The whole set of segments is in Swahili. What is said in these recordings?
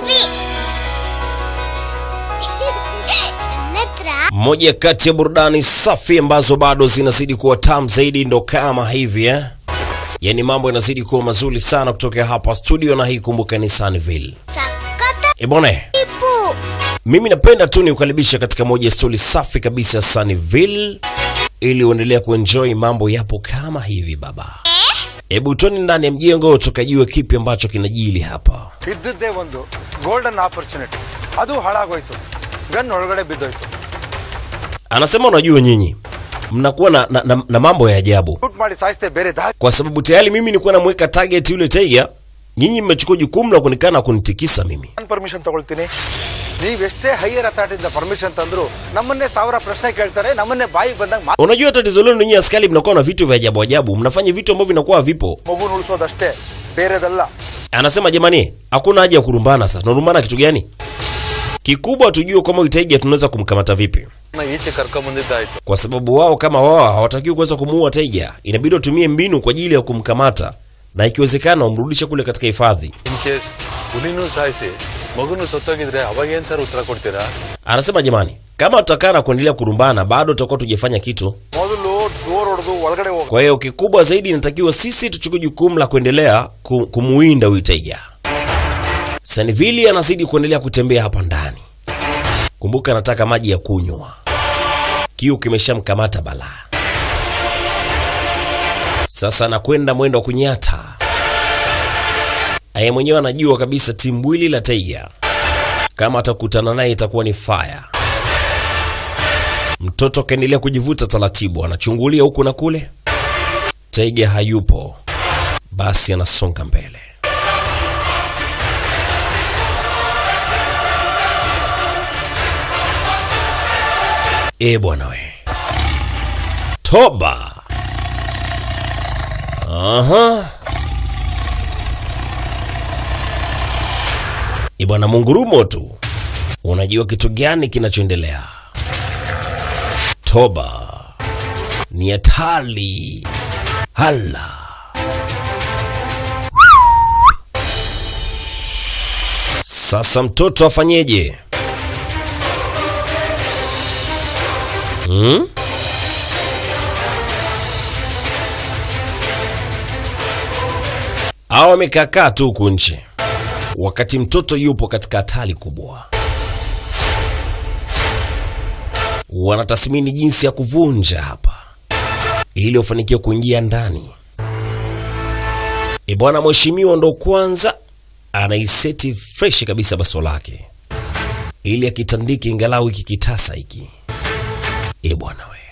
Natra. Moja kati ya burudani safi ambazo bado zinazidi kuwa tamu zaidi ndo kama hivi eh? Yaani mambo yanazidi kuwa mazuri sana kutoka hapa studio, na hii kumbuka ni Sunnyville. Sakata Ebone, ipu. mimi napenda tu nikukaribisha katika moja ya stori safi kabisa ya Sunnyville ili uendelea kuenjoy mambo yapo kama hivi baba. Hebu toni ndani ya mjengo tukajue kipi ambacho kinajili hapa. ಇದ್ದದ್ದೇ ಒಂದು golden opportunity ಅದು ಹಾಳಾಗೋಯ್ತು gun ಒಳಗಡೆ ಬಿದ್ದೋಯ್ತು Anasema unajua, nyinyi mnakuwa na, na, na, na mambo ya ajabu shoot ಮಾಡಿ ಸಾಯಿಸ್ತೆ ಬೇರೆ ದಾರಿ kwa sababu tayari mimi nilikuwa namweka target yule taiga, nyinyi mmechukua jukumu la kunikana kunitikisa mimi. ನಾನು permission ತಗೊಳ್ತೀನಿ ನೀವೆಷ್ಟೇ ಹೈಯರ್ ಅಥಾರಿಟಿಯಿಂದ ಪರ್ಮಿಷನ್ ತಂದ್ರು ನಮ್ಮನ್ನೇ ಸಾವಿರ ಪ್ರಶ್ನೆ ಕೇಳ್ತಾರೆ ನಮ್ಮನ್ನೇ ಬಾಯಿಗೆ ಬಂದಂಗೆ ಮಾ Unajua tatizo lenu nyinyi askari, mnakuwa na vitu vya ajabu ajabu, mnafanya vitu ambavyo vinakuwa havipo. ಮಗು ಉಳಿಸೋದಷ್ಟೇ ಬೇರೆದಲ್ಲ Anasema jamani, hakuna haja ya kurumbana. Sasa tunarumbana kitu gani? Kikubwa tujue kama huyu taiga tunaweza kumkamata vipi, ಈಚೆ ಕರ್ಕೊಂಡ್ ಬಂದಿದ್ದಾಯ್ತು kwa sababu wao kama wao hawatakiwi kuweza kumuua taiga, inabidi watumie mbinu kwa ajili ya kumkamata na ikiwezekana wamrudishe kule katika hifadhi. In case ಹುಲಿನೂ ಸಾಯಿಸಿ ಮಗುನು ಸತ್ತೋಗಿದ್ರೆ ಅವಾಗ ಏನ್ ಸರ್ ಉತ್ತರ ಕೊಡ್ತೀರಾ Anasema jamani, kama tutakaa na kuendelea kurumbana, bado tutakuwa tujafanya kitu. ಮೊದಲು door ಹೊಡೆದು ಒಳಗಡೆ ಹೋಗ Kwa hiyo kikubwa zaidi inatakiwa sisi tuchukue jukumu la kuendelea ku- kumuwinda huyu taiga. Sanvili anazidi kuendelea kutembea hapa ndani. Kumbuka anataka maji ya kunywa, kiu kimeshamkamata balaa. Sasa anakwenda mwendo wa kunyata. Aye mwenyewe anajua kabisa timbwili la taiga, kama atakutana naye itakuwa ni fire. Mtoto akaendelea kujivuta taratibu, anachungulia huku na kule. Taiga hayupo, basi anasonga mbele. E bwana we, toba! Aha. E bwana, mungurumo tu, unajua kitu gani kinachoendelea? Toba ni hatari. Hala. Sasa mtoto afanyeje? Hmm? Hawa wamekaakaa tu huku nje, wakati mtoto yupo katika hatari kubwa. Wanatathmini jinsi ya kuvunja hapa ili wafanikiwe kuingia ndani. E bwana, mheshimiwa ndo kwanza anaiseti fresh kabisa baso lake ili akitandike ingalau hiki kitasa hiki. E bwana we,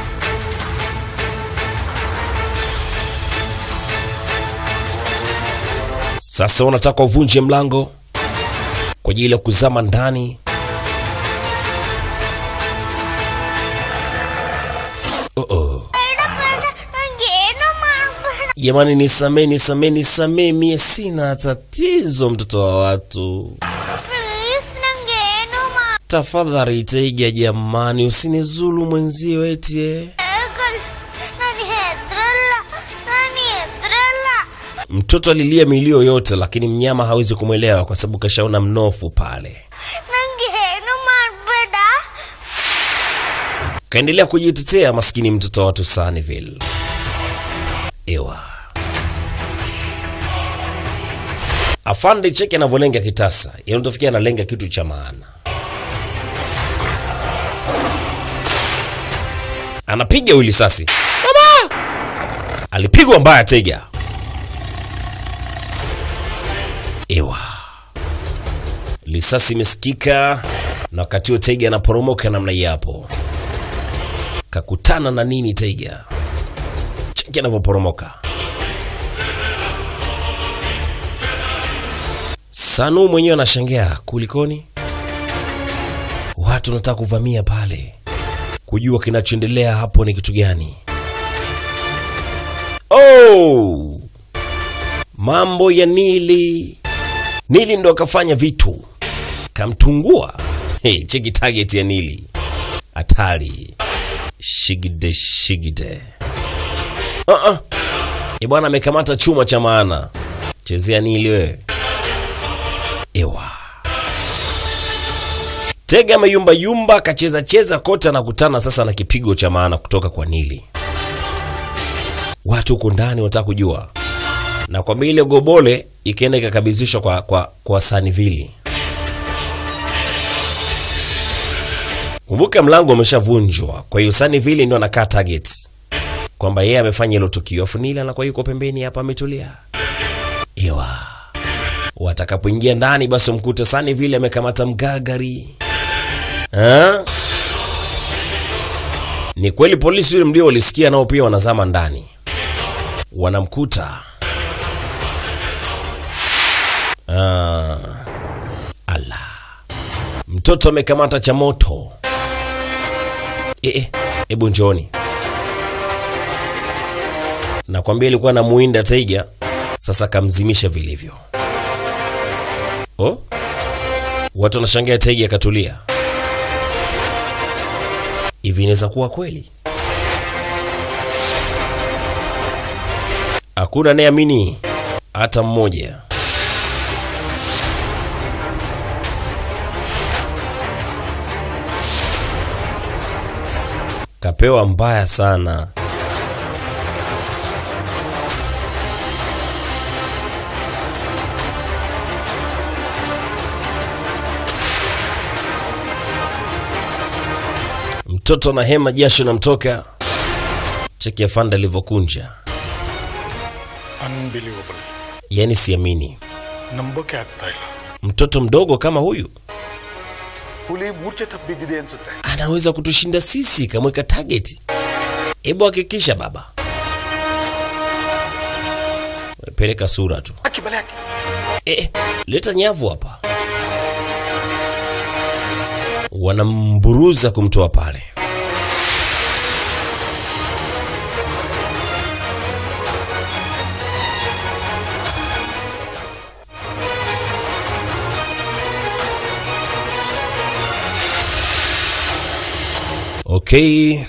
sasa unataka uvunje mlango kwa ajili ya kuzama ndani. Oh -oh. ನಂಗೇನು ಮಾಡ್ಬೇಡ Jamani, nisamee, nisamee, nisamee, mie sina tatizo, mtoto wa watu. Please ನಂಗೇನು ಮಾಡ Tafadhali Taiga, jamani, usinizulu mwenzio eti eh. ನಾನು ಹೆದ್ರಲ್ಲ ನಾನು ಹೆದ್ರಲ್ಲ Mtoto alilia milio yote, lakini mnyama hawezi kumwelewa kwa sababu kashaona mnofu pale. ನಂಗೆ ಏನು ಮಾಡಬೇಡ Kaendelea kujitetea maskini mtoto wa watu Sunnyville. Ewa. Afande cheki anavyolenga kitasa, yaani utafikia analenga kitu cha maana. Anapiga huyu risasi. Baba! Alipigwa mbaya Taiga. Ewa. Risasi imesikika na wakati huo Taiga anaporomoka namna hii hapo. Kakutana na nini Taiga? Cheki anavyoporomoka. Sanu mwenyewe anashangaa, kulikoni? Watu wanataka kuvamia pale, kujua kinachoendelea hapo ni kitu gani. Oh! Mambo ya Nili. Nili ndo akafanya vitu, kamtungua. Hey, cheki target ya Nili, hatari. Shigide shigide. Uh-uh. E bwana amekamata chuma cha maana. Chezea Nili wewe. Ewa. Tega ameyumba yumba, akacheza cheza kote, anakutana sasa na kipigo cha maana kutoka kwa Nili. Watu huko ndani wanataka kujua, na kwa ile gobole ikaenda ikakabidhishwa kwa, kwa, kwa Sanivili. Kumbuka mlango umeshavunjwa, kwa hiyo Sanivili ndio anakaa target kwamba yeye amefanya hilo tukio, afu Nili anakuwa yuko pembeni hapa ametulia. Ewa, watakapoingia ndani, basi mkute Sanivili amekamata mgagari ha? Ni kweli polisi yule mlio walisikia nao pia wanazama ndani, wanamkuta ah. Ala, mtoto amekamata cha moto. Eh, hebu njooni. Nakwambia ilikuwa na muinda taiga, sasa kamzimisha vilivyo. Oh, watu wanashangaa taiga akatulia. Hivi inaweza kuwa kweli? Hakuna anayeamini hata mmoja. Kapewa mbaya sana. Mtoto na hema, jasho namtoka. Cheki afande alivyokunja, unbelievable yaani siamini. ನಂಬೋಕೆ ಆಗ್ತಾ ಇಲ್ಲ Mtoto mdogo kama huyu ಹುಲಿ ಮೂರ್ಛೆ ತಪ್ಪಿದ್ದಿದೆ ಅನ್ಸುತ್ತೆ anaweza kutushinda sisi, kamweka target. Hebu hakikisha baba, peleka sura tu. ಹಾಕಿ ಬಲೆ ಹಾಕಿ Eh, leta nyavu hapa. Wanamburuza kumtoa pale. Okay.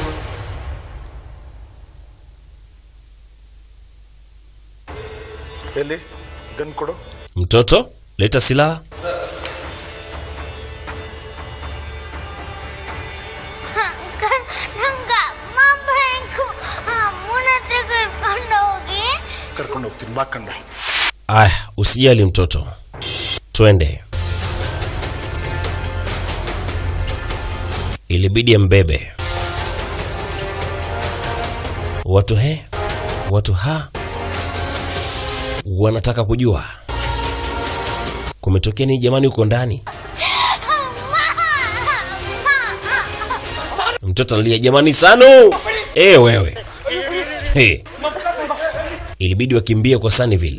ಎಲ್ಲಿ ಗನ್ ಕೊಡು Mtoto, leta silaha. ಅಂಕಲ್ ನಂಗೆ ಅಮ್ಮ ಬೇಕು ಅಮ್ಮನ ಹತ್ರ ಕರ್ಕೊಂಡು ಹೋಗಿ ಕರ್ಕೊಂಡು ಹೋಗ್ತೀನಿ ಬಾ ಕಂದ Aya, usijali mtoto, twende. Ilibidi ambebe watu he, watu ha wanataka kujua kumetokea nini jamani huko ndani. Mtoto analia jamani, Sanu eh, wewe hey. Ilibidi wakimbie kwa Sunnyville.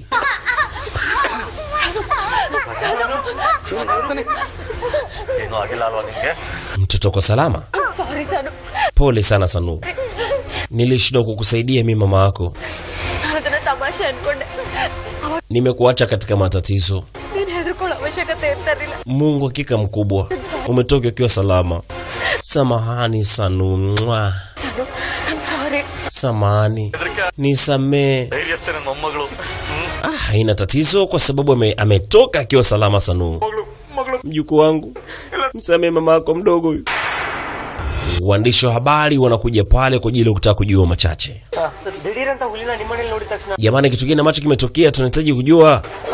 ಏನೂ ಆಗಿಲ್ಲ ಅಲ್ವಾ ನಿಮಗೆ Mtoto kwa salama? ಸಾರಿ ಸನು Pole sana Sanu, nilishindwa kukusaidia mimi mama yako. ನಾನು ಅದನ್ನ ತಮಾಷೆ ಅನ್ಕೊಂಡೆ ಅವಾಗ Nimekuacha katika matatizo. ನೀನ್ ಹೆದರ್ಕೊಳ್ಳೋ ಅವಶ್ಯಕತೆ ಇರ್ತಾ ಇರ್ಲಿಲ್ಲ Mungu hakika mkubwa, umetoka ukiwa salama. Samahani Sanu, Mwah. Sanu I'm sorry samahani, nisamee. ಧೈರ್ಯಸ್ಥೆ ನನ್ನ ಮೊಮ್ಮಗಳು Ah, haina tatizo kwa sababu ame, ametoka akiwa salama Sanu. Mjukuu wangu, msamee mama yako mdogo huyu. Waandishi wa habari wanakuja pale kwa ajili ya kutaka kujua machache. Sir ದಿಢೀರ್ ಅಂತ ಹುಲಿನ ನಿಮ್ಮನೇಲಿ ನೋಡಿದ ತಕ್ಷಣ Jamani, kitu gani ambacho kimetokea? Tunahitaji kujua.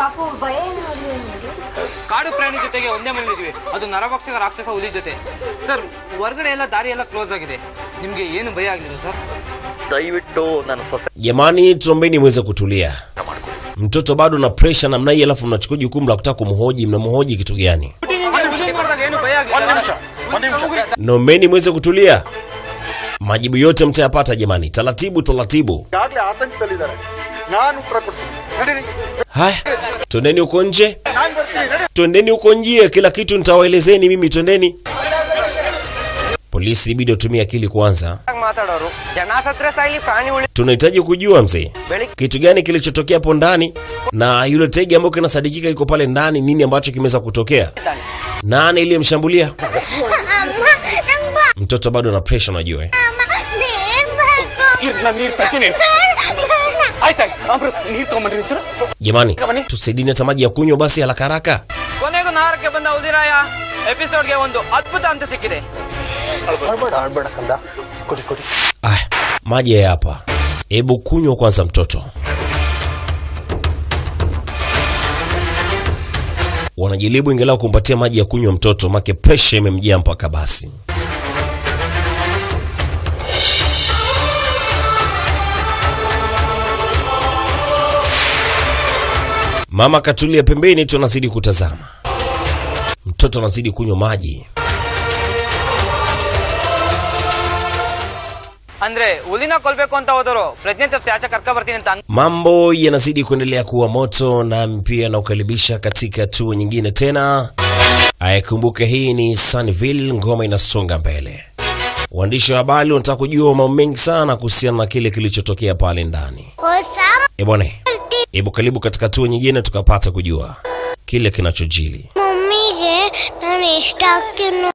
ಕಾಡು ಪ್ರಾಣಿ ಜೊತೆಗೆ ಒಂದೇ ಮನೇಲಿದ್ವಿ ಅದು ನರಭಕ್ಷಕ ರಾಕ್ಷಸ ಹುಲಿ ಜೊತೆ ಸರ್ ಹೊರಗಡೆ ಎಲ್ಲ ದಾರಿ ಎಲ್ಲ ಕ್ಲೋಸ್ ಆಗಿದೆ ನಿಮ್ಗೆ ಏನು ಭಯ ಆಗಲಿಲ್ಲ ಸರ್ ದಯವಿಟ್ಟು ನನ್ನ ಸೊಸೆ Jamani, tuombeni muweze kutulia. Mtoto bado na pressure namna hii, alafu mnachukua jukumu la kutaka kumhoji. Mnamhoji kitu gani? ಹುಲಿ ಮಾಡಿದಾಗ ಏನು ಭಯ ಆಗಿಲ್ಲ Naombeni muweze kutulia. Majibu yote mtayapata jamani, taratibu taratibu. ಈಗಾಗಲೇ ಆತಂಕದಲ್ಲಿದ್ದಾರೆ ನಾನು ಉತ್ತರ ಕೊಡ್ತೀನಿ ನಡೀರಿ Haya, twendeni huko nje, ನಾನು ಬರ್ತೀನಿ ನಡಿ twendeni huko nje, kila kitu nitawaelezeni mimi. Twendeni. Polisi ibidi watumie akili kwanza. ಮಾತಾಡೋರು ಜನ ಸತ್ರ ಸಾಯ್ಲಿ ಪ್ರಾಣಿ ಉಳಿ Tunahitaji kujua mzee, ಬೆಳಿಗ್ಗೆ kitu gani kilichotokea hapo ndani, na yule tegi ambayo kinasadikika yuko pale ndani, nini ambacho kimeweza kutokea, nani iliyemshambulia ಅಮ್ಮ ನಂಗೆ ಬಾ mtoto. Bado na pressure, unajua eh? ಅಮ್ಮ ನೀರ್ ಬೇಕು ನಾನು ನೀರು ತರ್ತೀನಿ ಆಯ್ತಾಯ್ತು ಅಮೃತ್ ನೀರು ತಗೊಂಬನ್ರಿ ಒಂಚೂರು Jamani, tusaidini hata maji ya kunywa basi haraka haraka. ಕೊನೆಗೂ ನಗರಕ್ಕೆ ಬಂದ ಉದಿರಾಯ ಎಪಿಸೋಡ್ಗೆ ಒಂದು ಅದ್ಭುತ ಅಂತ ಸಿಕ್ಕಿದೆ ಆಡ್ಬೇಡ ಆಡ್ಬೇಡ ಕಂದ ಕೊಡಿ ಕೊಡಿ Aya, maji haya hapa. Hebu kunywa kwanza mtoto. Wanajaribu ingalau kumpatia maji ya kunywa mtoto, make presha imemjia mpaka basi. Mama katulia pembeni tu anazidi kutazama. Mtoto anazidi kunywa maji. ಅಂದ್ರೆ ಹುಲಿನ ಕೊಲ್ಬೇಕು ಅಂತ ಹೋದವರು ಪ್ರಜ್ಞೆ ತಪ್ಪಿಸಿ ಆಚೆ ಕರ್ಕ ಬರ್ತೀನಿ ಅಂತ ಅನ್- Mambo yanazidi kuendelea kuwa moto, nami pia nakukaribisha katika hatua nyingine tena. Ayakumbuke hii ni Sunnyville, ngoma inasonga mbele. Waandishi wa habari wanataka kujua mambo mengi sana kuhusiana na kile kilichotokea pale ndani. Osama E bwana, hebu karibu katika hatua nyingine tukapata kujua kile kinachojili. ಮಮ್ಮಿಗೆ ನಾನು ಇಷ್ಟ ಆಗ್ತೀನಿ